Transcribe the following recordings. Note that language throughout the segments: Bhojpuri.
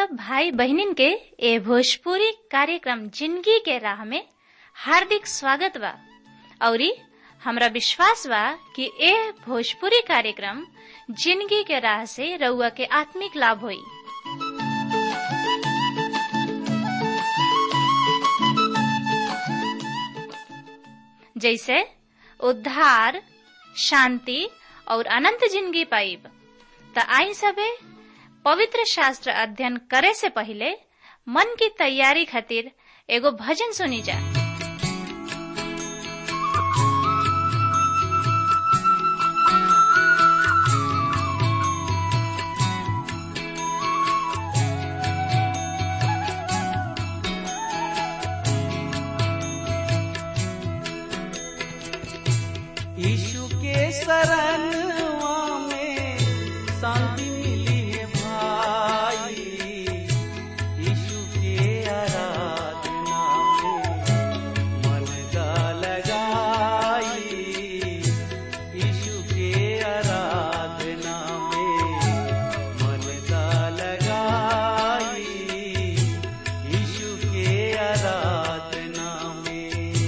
सब भाई बहनिन के ए भोजपुरी कार्यक्रम जिंदगी के राह में हार्दिक स्वागत बा औरी हमरा विश्वास बा कि ए भोजपुरी कार्यक्रम जिंदगी के राह से रउआ के आत्मिक लाभ होई जैसे उद्धार शांति और अनंत जिंदगी पाइब त आई सबे पवित्र शास्त्र अध्ययन करे से पहले मन की तैयारी खातिर एगो भजन सुनी जा यीशु के शरणवा में शांति मिली है भाई यीशु के आराधना में मन का लगाई यीशु के आराधना में मन का लगाई यीशु के आराधना में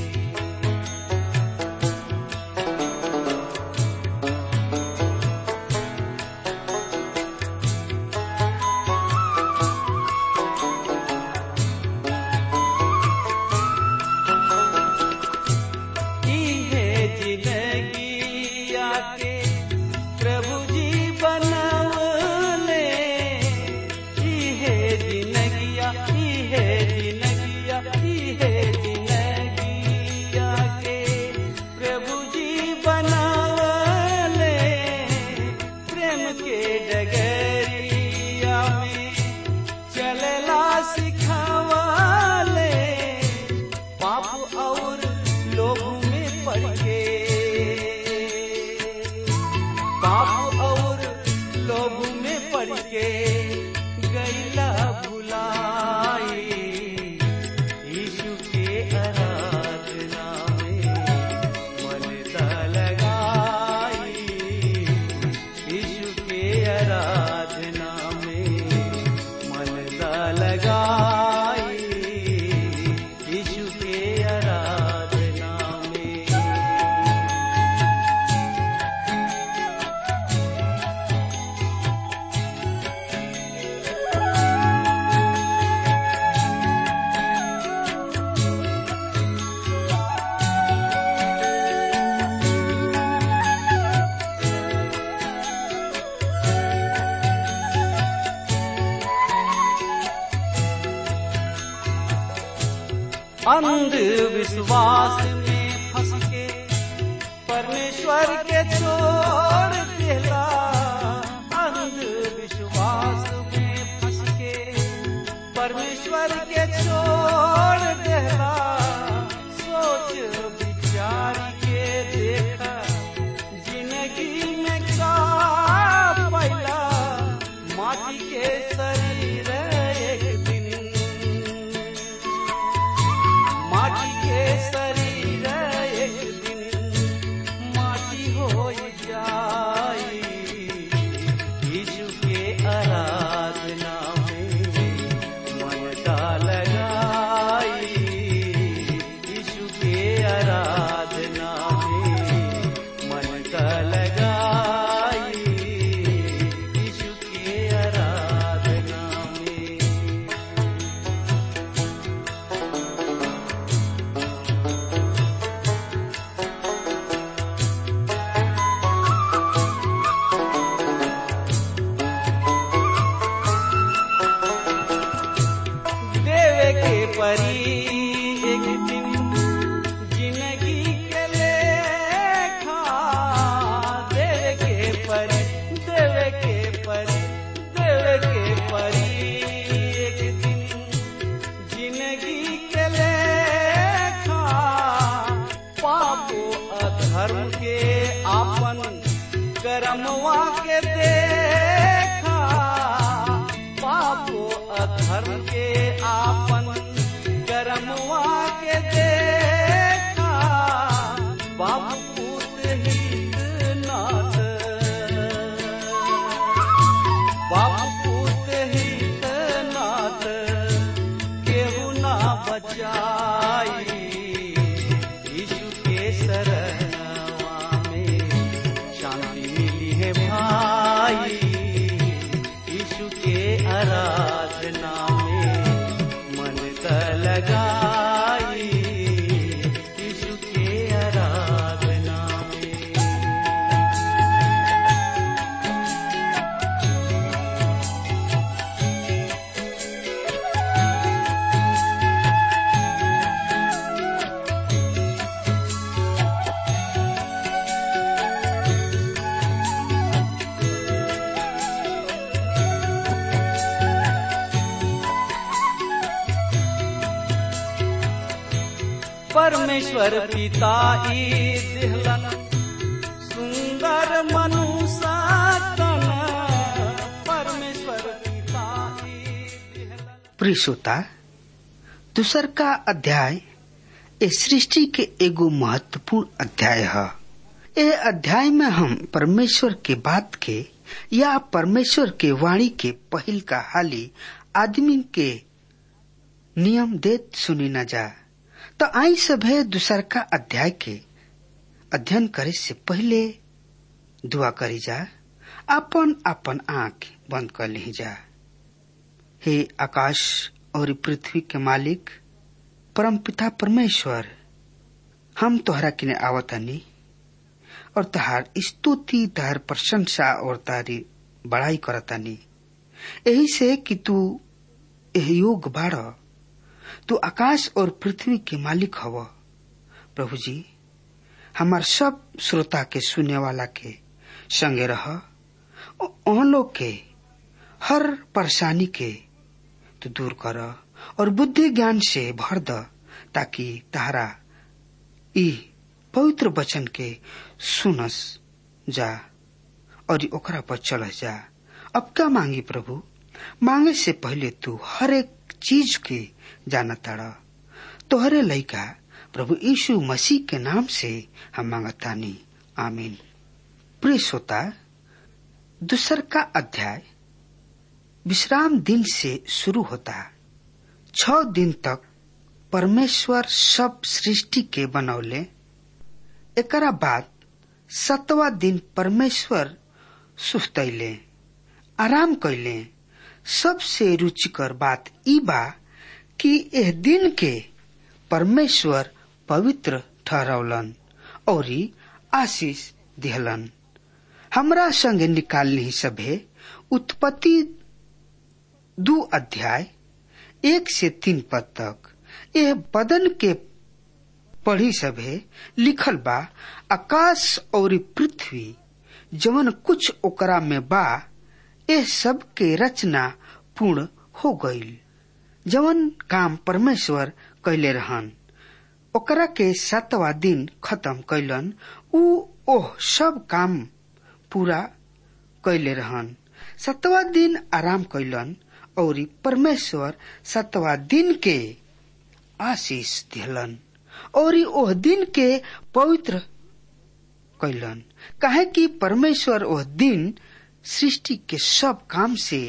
इहे जिंदगी आके प्रभु जी बनवले इहे जिंदगिया इहे जिंदगिया इहे जिंदगी आके प्रभु जी बनवले प्रेम के डगरिया में चलला सिखावले पाप और लोग में पड़ के पाप और लोग में पड़ के गैला भुलाई यीशु के आराधना में मन ता लगाई यीशु के आराधना में मन ता लगाई यीशु के आराधना में अंधविश्वास में फंस के परमेश्वर के छोड़ देला अंधविश्वास में फंस के परमेश्वर के छोड़ देला सोच विचार के देखा जिंदगी में का पैला माटी के शरीर एक दिन माटी के शरीर एक दिन माटी हो जाई यीशु के आराधना में मन का लगाई यीशु के आराधना में मन का लगाई यीशु के आराधना में देवे के परी एक दिन जिंदगी के लेखा देवे के परी देवे के परी देवे के परी एक दिन जिंदगी के लेखा पापो अधर्म के आपन करमवा के देखा पापो अधर्म के आपन करमवा के देखा बाप पूत हित नाथ बाप पूत हित नाथ बचाई यीशु के शरणवा में शांति मिली है भाई यीशु के आराधना में मन का लगाई यीशु के आराधना में परमेश्वर पिता ई दिहलन सुंदर मनुष्य तन परमेश्वर पिता ई दिहलन प्रिय श्रोता दूसर का अध्याय ए सृष्टि के एगो महत्वपूर्ण अध्याय है ए अध्याय में हम परमेश्वर के बात के या परमेश्वर के वाणी के पहिल का हाली आदमी के नियम देत सुनी न जा तो आई सभे दूसर का अध्याय के अध्ययन करे से पहले दुआ करी जा अपन अपन आंख बंद कर ली जा हे आकाश और पृथ्वी के मालिक परमपिता परमेश्वर हम तोहरा किने आवतानी और तहार स्तुति तहार प्रशंसा और तारी बड़ाई करतानी यही से कि तू एह योग बाड़ तू आकाश और पृथ्वी के मालिक हव प्रभु जी हमार सब श्रोता के सुने वाला के संगे रह उन लोग के हर परेशानी के तू दूर कर और बुद्धि ज्ञान से भर द ताकि तारा ई पवित्र वचन के सुनस जा और ओकरा पर चलस जा अब क्या मांगी प्रभु मांगे से पहले तू हर एक चीज के जाना ताड़ा तोहरे लइका प्रभु यीशु मसीह के नाम से हम मांगतानी आमीन प्रिय श्रोता दूसर का अध्याय विश्राम दिन से शुरू होता छ दिन तक परमेश्वर सब सृष्टि के बनौले एकरा बाद सतवा दिन परमेश्वर सुस्तैले आराम कैले सबसे रुचिकर बात ई बा कि एह दिन के परमेश्वर पवित्र ठहरौलन और आशीष दिहलन हमरा संग निकालनी सभे उत्पत्ति दू अध्याय एक से तीन पद तक यह बदन के पढ़ी सभे लिखल बा आकाश और पृथ्वी जवन कुछ ओकरा में बा ए सब के रचना पूर्ण हो गईल जवन काम परमेश्वर कैले रहन ओकरा के सातवा दिन खत्म कैलन उ ओह सब काम पूरा कैले रहन सतवा दिन आराम कैलन और परमेश्वर सतवा दिन के आशीष दिलन और ओह दिन के पवित्र कैलन काहे कि परमेश्वर ओह दिन सृष्टि के सब काम से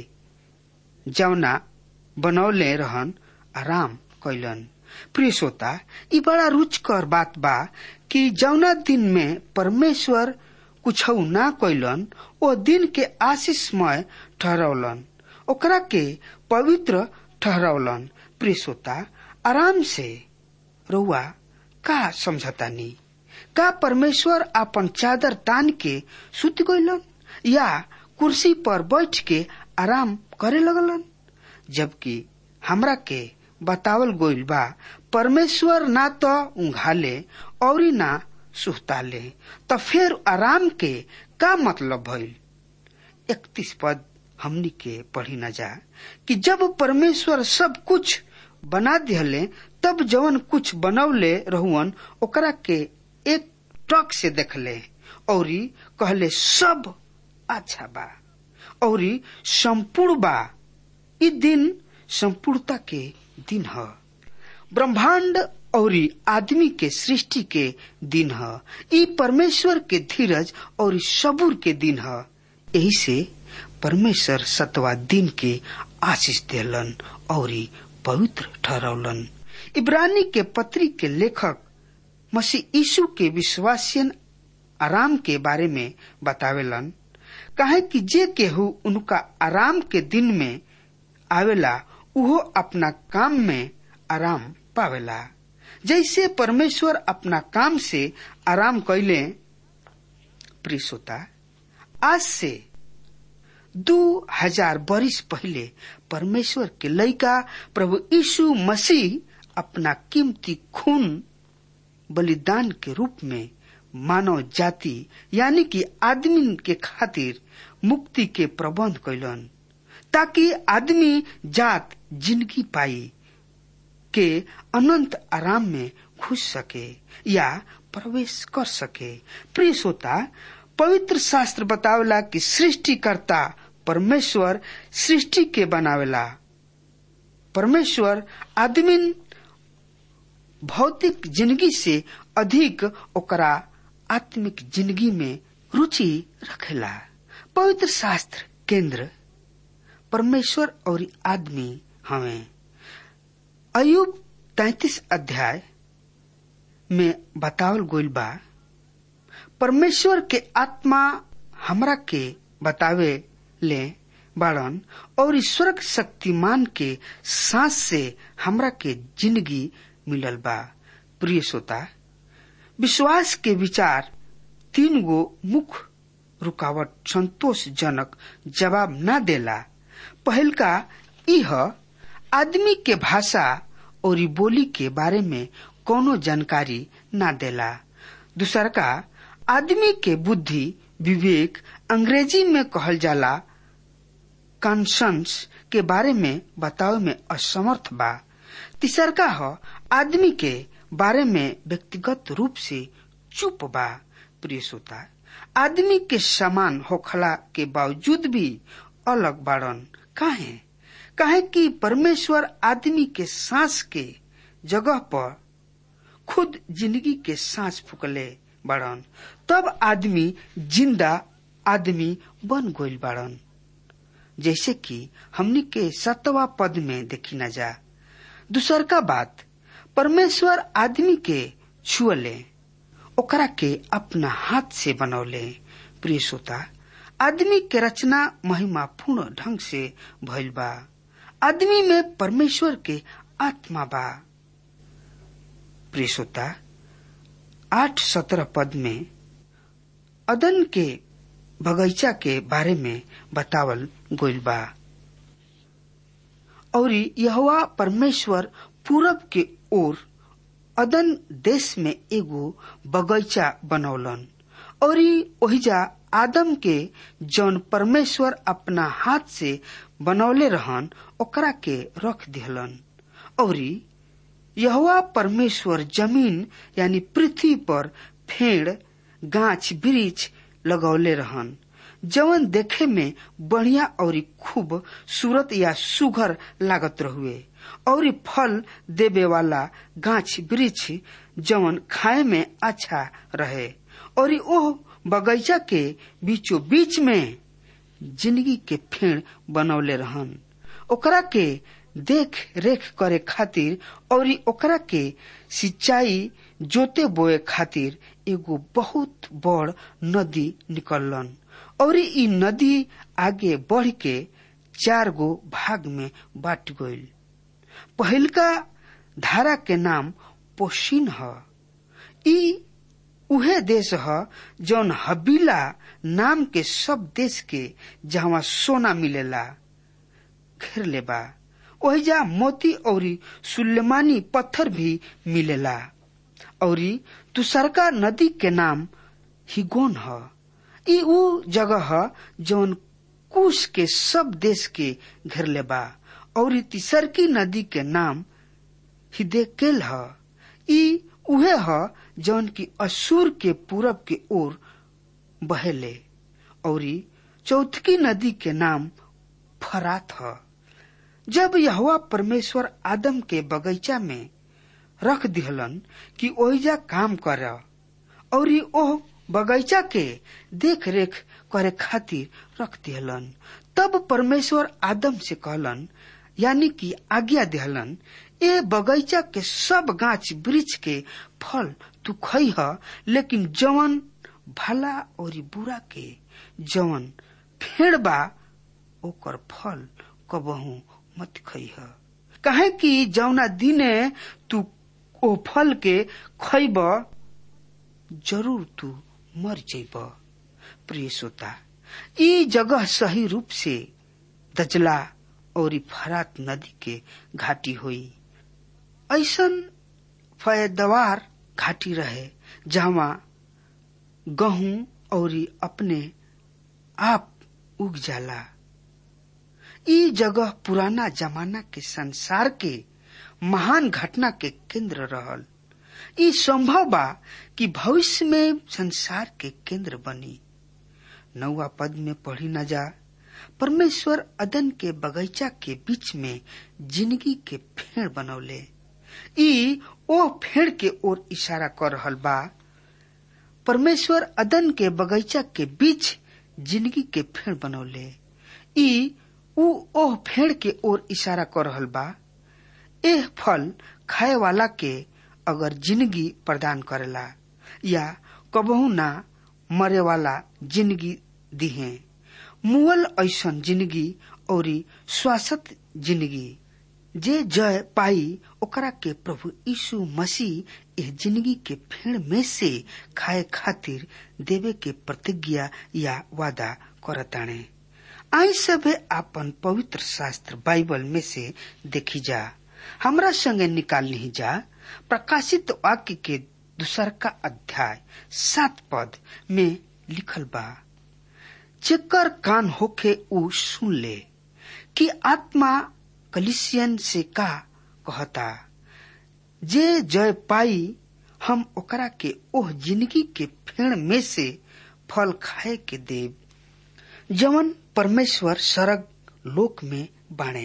जवना बनौले रहन आराम कैलन प्रिय श्रोता ई बड़ा रुचकर बात बा कि जौना दिन में परमेश्वर कुछ ना कैलन ओ दिन के आशीषमय ठहरौलन ओकरा के पवित्र ठहरौलन प्रिय श्रोता आराम से रउआ का समझतानी का परमेश्वर अपन चादर तान के सुत गइलन या कुर्सी पर बैठ के आराम करे लगलन जबकि हमरा के बतावल गोइल बा परमेश्वर ना तो उंघाले और ना सुहताले तो फिर आराम के का मतलब भइल इकतीस पद हमनी के पढ़ी न जा कि जब परमेश्वर सब कुछ बना दिहले तब जवन कुछ बनौले रहुअन ओकरा के एक टक से देखले और कहले सब अच्छा बा और संपूर्ण बा ई दिन संपूर्णता के दिन ह ब्रह्मांड और आदमी के सृष्टि के दिन ह ई परमेश्वर के धीरज और सबूर के दिन ह यही से परमेश्वर सतवा दिन के आशीष देलन और पवित्र ठहरौलन इब्रानी के पत्री के लेखक मसीह यीशु के विश्वासियन आराम के बारे में बतावेलन कहे कि जे केहू उनका आराम के दिन में आवेला उहो अपना काम में आराम पावेला जैसे परमेश्वर अपना काम से आराम कैले प्रिसोता आज से दो हजार बरिस पहले परमेश्वर के लड़का प्रभु यीशु मसीह अपना कीमती खून बलिदान के रूप में मानव जाति यानी कि आदमी के खातिर मुक्ति के प्रबंध कैलन ताकि आदमी जात जिंदगी पाई के अनंत आराम में घुस सके या प्रवेश कर सके प्रिय श्रोता पवित्र शास्त्र बतावेला कि सृष्टिकर्ता परमेश्वर सृष्टि के बनावेला परमेश्वर आदमी भौतिक जिंदगी से अधिक ओकरा आत्मिक जिंदगी में रुचि रखेला पवित्र शास्त्र केंद्र परमेश्वर और आदमी हमें अयुब तैतीस अध्याय में बतावल गोइल बा परमेश्वर के आत्मा हमरा के बतावे ले बाड़न और ईश्वर शक्तिमान के सांस से हमरा के जिंदगी मिलल बा प्रिय श्रोता विश्वास के विचार तीन गो मुख्य रुकावट संतोषजनक जवाब न देला पहल का यह आदमी के भाषा और बोली के बारे में कोनो जानकारी न देला दूसर का आदमी के बुद्धि विवेक अंग्रेजी में कहल जाला कॉन्शंस के बारे में बतावे में असमर्थ बा तीसर का हो आदमी के बारे में व्यक्तिगत रूप से चुप बा प्रिय श्रोता आदमी के समान होखला के बावजूद भी अलग बाड़न काहे काहे कि परमेश्वर आदमी के सांस के जगह पर खुद जिंदगी के सांस फूकले बाड़न तब आदमी जिंदा आदमी बन गइल बाड़न जैसे कि हमनी के सतवा पद में देखी न जा दूसर का बात परमेश्वर आदमी के छुअले ओकरा के अपना हाथ से बनौले प्रिय श्रोता आदमी के रचना महिमापूर्ण ढंग से भइल बा आदमी में परमेश्वर के आत्मा बा प्रिय श्रोता आठ सत्रह पद में अदन के बगीचा के बारे में बतावल गोइल बा और यहवा परमेश्वर पूरब के ओर अदन देश में एगो बगीचा बनौलन और ओहिजा आदम के जौन परमेश्वर अपना हाथ से बनौले रहन ओकरा के रख दिहलन और यहवा परमेश्वर जमीन यानी पृथ्वी पर फेड़ गाछ वृक्ष लगौले रहन जवन देखे में बढ़िया और खूब सूरत या सुघर लागत रहुए और फल देवे वाला गाछ वृक्ष जवन खाए में अच्छा रहे और ओह बगीचा के बीचों बीच में जिंदगी के फेड़ बनौले रहन ओकरा के देख रेख करे खातिर और ओकरा के सिंचाई जोते बोए खातिर एगो बहुत बड़ नदी निकललन और ई नदी आगे बढ़ के चार गो भाग में बांट गईल पहिलका धारा के नाम पोशीन ह ई उहे देश ह जौन हबीला नाम के सब देश के जहाँ सोना मिलेला घेर ले बा ओहिजा मोती और सुलेमानी पत्थर भी मिलेला और तुसरका नदी के नाम हिगोन ह ई ऊ जगह ह जौन कुश के सब देश के घेरले बा और तीसरकी नदी के नाम हिदेकेल ह ई उहे ह जौन की असुर के पूरब के ओर बहेले और चौथकी नदी के नाम फरात ह जब यहवा परमेश्वर आदम के बगीचा में रख दिहलन कि ओहिजा काम कर और ओह बगीचा के देख रेख करे खातिर रख दिहलन तब परमेश्वर आदम से कहलन यानी कि आज्ञा दिहलन ए बगीचा के सब गाछ वृक्ष के फल तू खई ह लेकिन जवन भला और बुरा के जवन फेड़ बा ओकर फल कबहू मत खई ह काहे कि जौना दिने तू ओ फल के खइब जरूर तू मर जइब प्रिय श्रोता ई जगह सही रूप से दजला और फरात नदी के घाटी हुई ऐसन फयदवार घाटी रहे जहाँ गहूं और अपने आप उग जाला ई जगह पुराना जमाना के संसार के महान घटना के केंद्र रहल ई संभव बा कि भविष्य में संसार के केंद्र बनी नौवा पद में पढ़ी न जा परमेश्वर अदन के बगीचा के बीच में जिंदगी के फेड़ बनौले ई ओ फेड़ के ओर इशारा कर रहल बा परमेश्वर अदन के बगीचा के बीच जिंदगी के फेड़ बनौले ई ऊ ओह फेड़ के ओर इशारा कर रहल बा एह फल खाए वाला के अगर जिंदगी प्रदान करेला या कबहू ना मरे वाला जिंदगी दिहे मुअल ऐसन जिंदगी और स्वास्थ्य जिंदगी जे जय पाई ओकरा के प्रभु यीशु मसीह एह जिंदगी के फेड़ में से खाए खातिर देवे के प्रतिज्ञा या वादा करताणे आई सभे आपन पवित्र शास्त्र बाइबल में से देखी जा हमरा संगे निकाल नहीं जा प्रकाशित वाक्य के दूसर का अध्याय सात पद में लिखल बा जेकर कान होके ऊ सुन ले कि आत्मा कलिसियन से का कहता जे जय पाई हम ओकरा के ओह जिंदगी के फेड़ में से फल खाए के देव जवन परमेश्वर सरग लोक में बाणे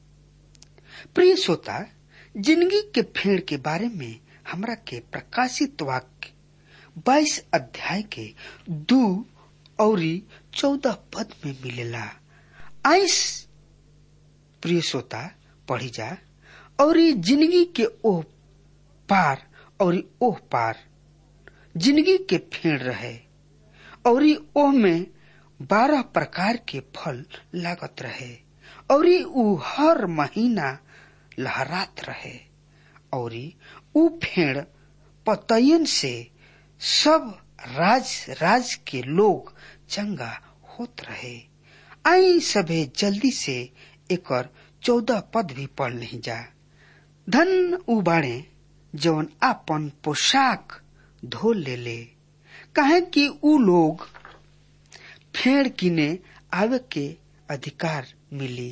प्रिय श्रोता जिंदगी के फेड़ के बारे में हमरा के प्रकाशित वाक्य बाईस अध्याय के दू और चौदह पद में मिलेला आइस प्रिय श्रोता पढ़ी जा और जिंदगी के ओह पार और ओह पार जिंदगी के फेड़ रहे और ओह में बारह प्रकार के फल लागत रहे और ऊ हर महीना लहरात रहे और ऊ फेड़ पतयन से सब राज राज के लोग चंगा होत रहे आई सभे जल्दी से एकर चौदह पद भी पढ़ नहीं जा धन उबाड़े जवन आपन पोशाक धो ले ले कहे कि ऊ लोग फेड़ किने आवे के अधिकार मिली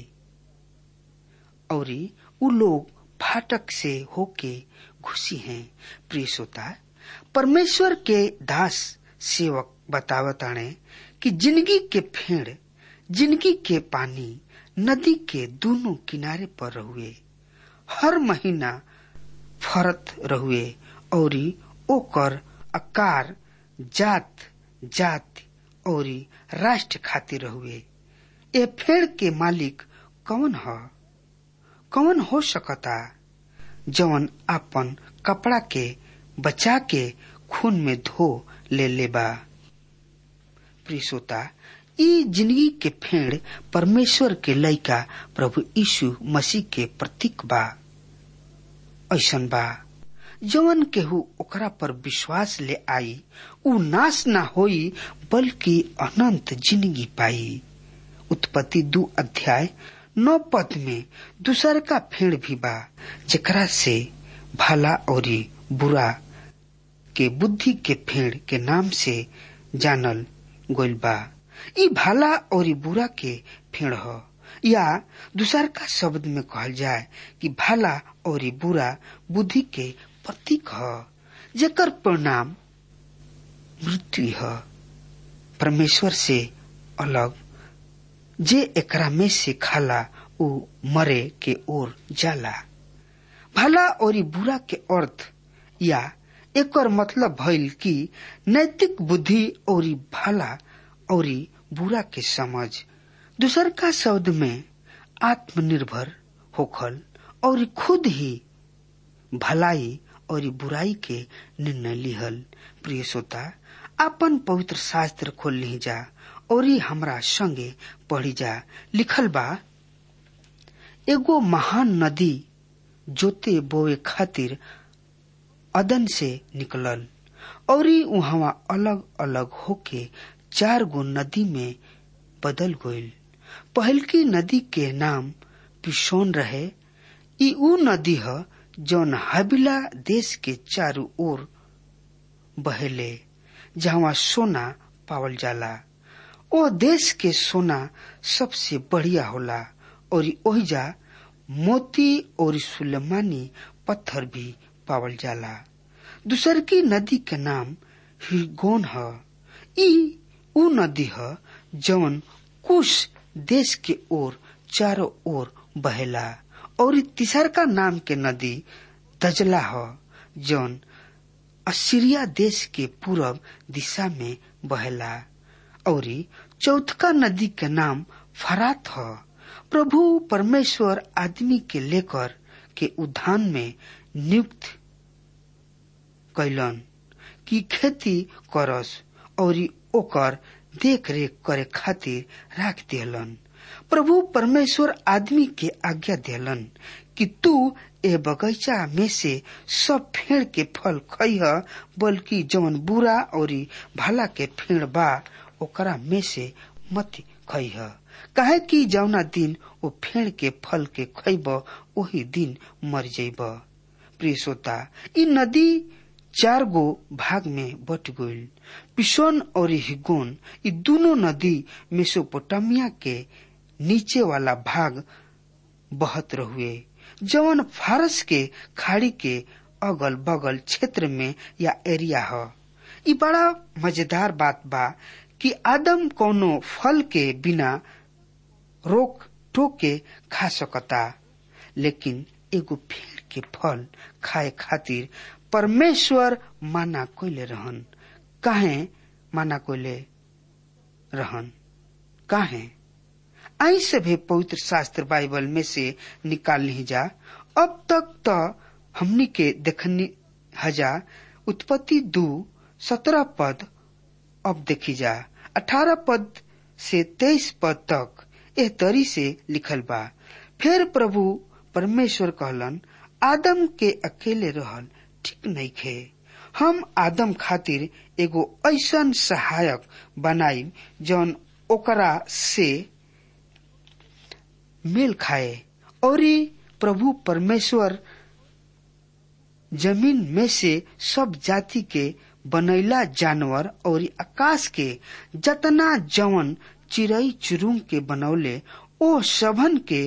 और ऊ लोग फाटक से होके घुसी हैं प्रिय श्रोता परमेश्वर के दास सेवक बतावताणे कि जिंदगी के फेड़ जिंदगी के पानी नदी के दोनों किनारे पर रहुए हर महीना फरत रहुए और ओकर आकार जात जात और राष्ट्र खातिर रहुए ए फेड़ के मालिक कौन ह कौन हो सकता जवन अपन कपड़ा के बचा के खून में धो ले लेबा प्रियसोता ई जिंदगी के फेड़ परमेश्वर के लइका प्रभु यीशु मसीह के प्रतीक बा ऐसन बा जवन केहू ओकरा पर विश्वास ले आई ऊ नाश ना होई बल्कि अनंत जिंदगी पाई उत्पत्ति दू अध्याय नौ पद में दूसर का फेड़ भी बा जेकरा से भला और बुरा के बुद्धि के फेड़ के नाम से जानल गोल बा ई भला और बुरा के फेड़ ह या दूसर का शब्द में कहल जाए कि भला और बुरा बुद्धि के प्रतीक ह जेकर परिणाम मृत्यु ह परमेश्वर से अलग जे एकरा में से खाला ऊ मरे के ओर जाला भला और बुरा के अर्थ या एकर मतलब भइल कि नैतिक बुद्धि और भला और बुरा के समझ दूसर का शब्द में आत्मनिर्भर होखल और खुद ही भलाई और बुराई के निर्णय लिहल प्रिय श्रोता अपन पवित्र शास्त्र खोल ली जा और हमरा संगे पढ़ी जा लिखल बा एगो महान नदी जोते बोए खातिर अदन से निकलल और वहां अलग अलग होके चार गो नदी में बदल गईल पहलकी नदी के नाम पिसोन रहे ई ऊ नदी ह जौन हबिला देश के चारों ओर बहेले जहाँ सोना पावल जाला ओ देश के सोना सबसे बढ़िया होला और ओहिजा मोती और सुलेमानी पत्थर भी पावल जाला दूसर की नदी के नाम हिरगोन ह ई ऊ नदी ह जौन कुश देश के ओर चारों ओर बहेला और तीसर का नाम के नदी दजला ह जौन असीरिया देश के पूरब दिशा में बहेला और चौथका नदी के नाम फरात ह प्रभु परमेश्वर आदमी के लेकर के उद्यान में नियुक्त कैलन की खेती करस और ओकर देख रेख करे खातिर राख दिलन प्रभु परमेश्वर आदमी के आज्ञा दिलन कि तू ए बगीचा में से सब फेड़ के फल खइह बल्कि जौन बुरा और भला के फेड़ बा ओकरा में से मत खइह काहे कि जौना दिन ओ फेड़ के फल के खइब वही दिन मर जइब प्रिय श्रोता ई नदी चार गो भाग में बट गईल पिसोन और हिगोन ई दोनों नदी मेसोपोटामिया के नीचे वाला भाग बहत रहुए जवन फारस के खाड़ी के अगल बगल क्षेत्र में या एरिया ह ई बड़ा मजेदार बात बा कि आदम कोनो फल के बिना रोक टोक के खा सकता लेकिन एगो पेड़ के फल खाए खातिर परमेश्वर माना कोइले रहन काहे माना कोइले रहन काहे आई से भी पवित्र शास्त्र बाइबल में से निकाल ली जा अब तक तो हमनी के देखनी हजा उत्पत्ति दू सत्रह पद अब देखी जा अठारह पद से तेईस पद तक एह तरी से लिखल बा फिर प्रभु परमेश्वर कहलन आदम के अकेले रहल ठीक नहीं खे हम आदम खातिर एगो ऐसन सहायक बनाई जौन ओकरा से मेल खाए और प्रभु परमेश्वर जमीन में से सब जाति के बनैला जानवर और आकाश के जतना जवन चिड़ई चुरुंग के बनौले ओ सबन के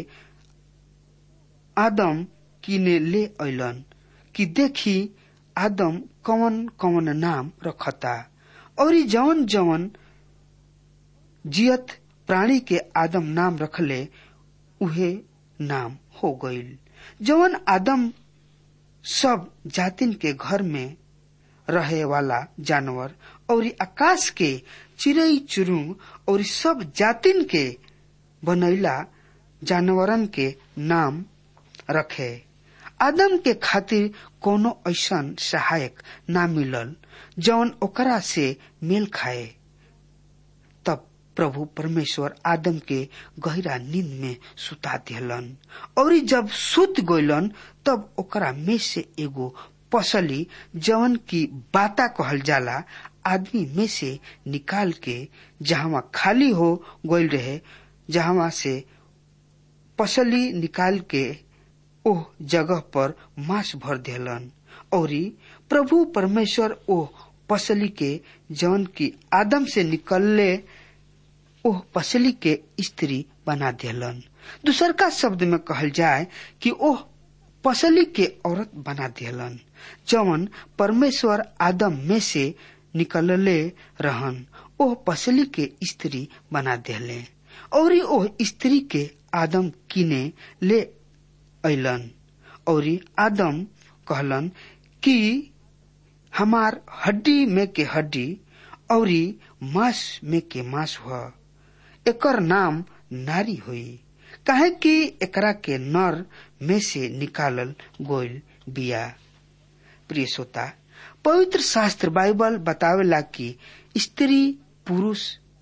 आदम किने ले अलन कि देखी आदम कवन कवन नाम रखता और जवन जवन जियत प्राणी के आदम नाम रखले उहे नाम हो गईल जवन आदम सब जातिन के घर में रहे वाला जानवर और आकाश के चिड़ई चुरुंग और सब जातिन के बनैला जानवरन के नाम रखे आदम के खातिर कोनो ऐसन सहायक ना मिलल जौन ओकरा से मेल खाए तब प्रभु परमेश्वर आदम के गहरा नींद में सुता दिलन और जब सुत गइलन तब ओकरा में से एगो पसली जवन की बाता कहल जाला आदमी में से निकाल के जहां खाली हो गइल रहे जहां से पसली निकाल के ओह जगह पर मांस भर दिलन और प्रभु परमेश्वर ओह पसली के जौन की आदम से निकलले ओह पसली के स्त्री बना दिलन दूसर का शब्द में कहल जाए कि ओह पसली के औरत बना दिलन जवन परमेश्वर आदम में से निकलले रहन ओह पसली के स्त्री बना दिले और ओह स्त्री के आदम किने ले अलन और आदम कहलन कि हमार हड्डी में के हड्डी और मांस में के मांस हुआ एकर नाम नारी हुई काहे कि एकरा के नर में से निकालल गोइल बिया प्रिय श्रोता पवित्र शास्त्र बाइबल बतावेला कि स्त्री पुरुष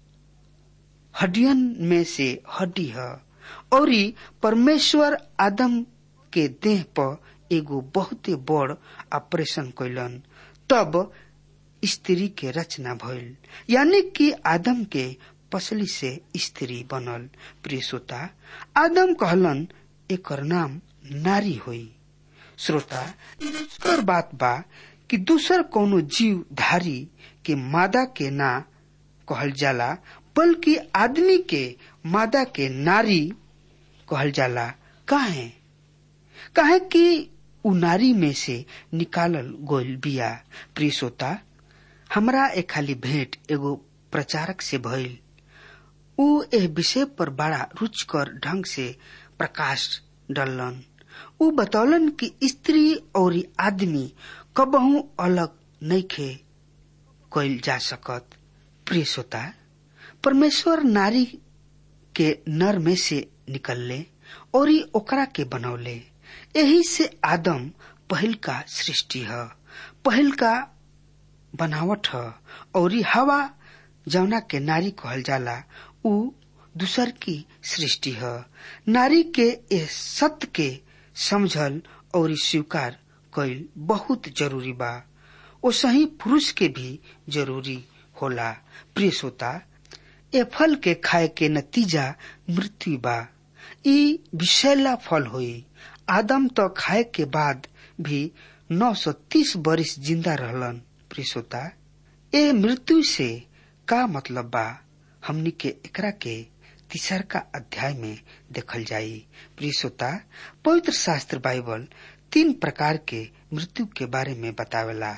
हड्डियन में से हड्डी है और परमेश्वर आदम के देह पर एगो बहुत बड़ ऑपरेशन कैलन तब स्त्री के रचना भइल यानी कि आदम के पसली से स्त्री बनल प्रिय श्रोता आदम कहलन एकर नाम नारी होई श्रोता कर बात बा कि दूसर कोनो जीव धारी के मादा के ना कहल जाला बल्कि आदमी के मादा के नारी कहल जाला काहे काहे कि उ नारी में से निकालल गोल बिया प्रिय श्रोता हमरा एक खाली भेंट एगो प्रचारक से भइल उ एह विषय पर बड़ा रुचकर ढंग से प्रकाश डलन उ बतौलन कि स्त्री और आदमी कबहू अलग नइखे कइल जा सकत प्रिय श्रोता परमेश्वर नारी के नर में से निकलले और ओकरा के बनौले यही से आदम पहल का सृष्टि है पहल का बनावट है और हवा जौना के नारी कहल जाला उ दूसर की सृष्टि है नारी के ए सत्य के समझल और स्वीकार कईल बहुत जरूरी बा ओ सही पुरुष के भी जरूरी होला प्रिय श्रोता ए फल के खाए के नतीजा मृत्यु बा ई विषैला फल होई आदम तो खाए के बाद भी 930 बरिस जिंदा रहलन प्रिय श्रोता ए मृत्यु से का मतलब बा हमनी के एकरा के तीसर का अध्याय में देखल जाई प्रिय श्रोता पवित्र शास्त्र बाइबल तीन प्रकार के मृत्यु के बारे में बतावेला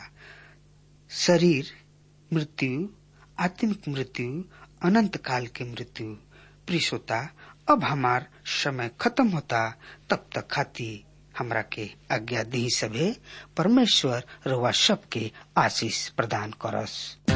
शरीर मृत्यु आत्मिक मृत्यु अनंत काल के मृत्यु प्रिय श्रोता अब हमार समय खत्म होता तब तक खाती हमरा के आज्ञा दी सभे परमेश्वर रवा सब के आशीष प्रदान करस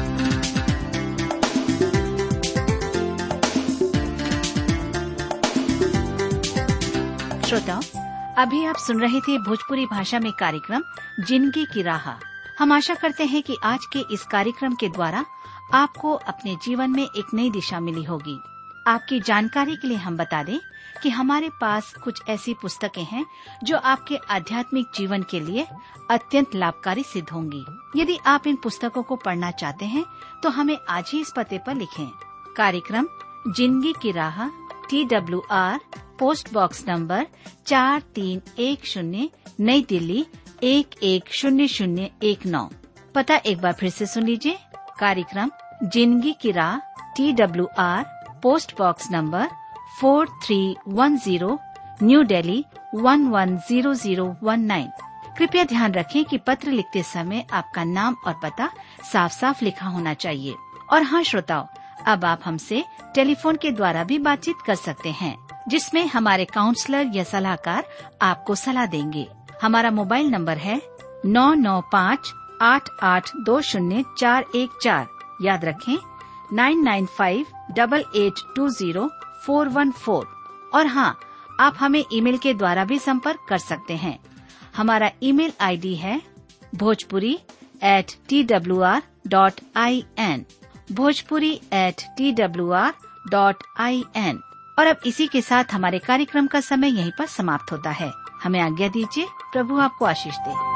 श्रोताओं अभी आप सुन रहे थे भोजपुरी भाषा में कार्यक्रम जिंदगी की राह हम आशा करते हैं कि आज के इस कार्यक्रम के द्वारा आपको अपने जीवन में एक नई दिशा मिली होगी आपकी जानकारी के लिए हम बता दें कि हमारे पास कुछ ऐसी पुस्तकें हैं जो आपके आध्यात्मिक जीवन के लिए अत्यंत लाभकारी सिद्ध होंगी यदि आप इन पुस्तकों को पढ़ना चाहते हैं तो हमें आज ही इस पते पर लिखें कार्यक्रम जिंदगी की राह T W R post box number चार तीन एक शून्य नई दिल्ली एक एक शून्य शून्य एक नौ पता एक बार फिर से सुन लीजिए कार्यक्रम जिंदगी की राह T W R post box number four three one zero New Delhi one one zero zero one nine कृपया ध्यान रखें कि पत्र लिखते समय आपका नाम और पता साफ साफ लिखा होना चाहिए और हाँ श्रोताओं अब आप हमसे टेलीफोन के द्वारा भी बातचीत कर सकते हैं जिसमें हमारे काउंसलर या सलाहकार आपको सलाह देंगे हमारा मोबाइल नंबर है नौ नौ पाँच आठ आठ दो शून्य चार एक चार याद रखें nine nine five double eight two zero four one four और हाँ आप हमें ईमेल के द्वारा भी संपर्क कर सकते हैं हमारा ईमेल आईडी है Bhojpuri at T W R dot I N Bhojpuri at T W R dot I N और अब इसी के साथ हमारे कार्यक्रम का समय यहीं पर समाप्त होता है हमें आज्ञा दीजिए प्रभु आपको आशीष दे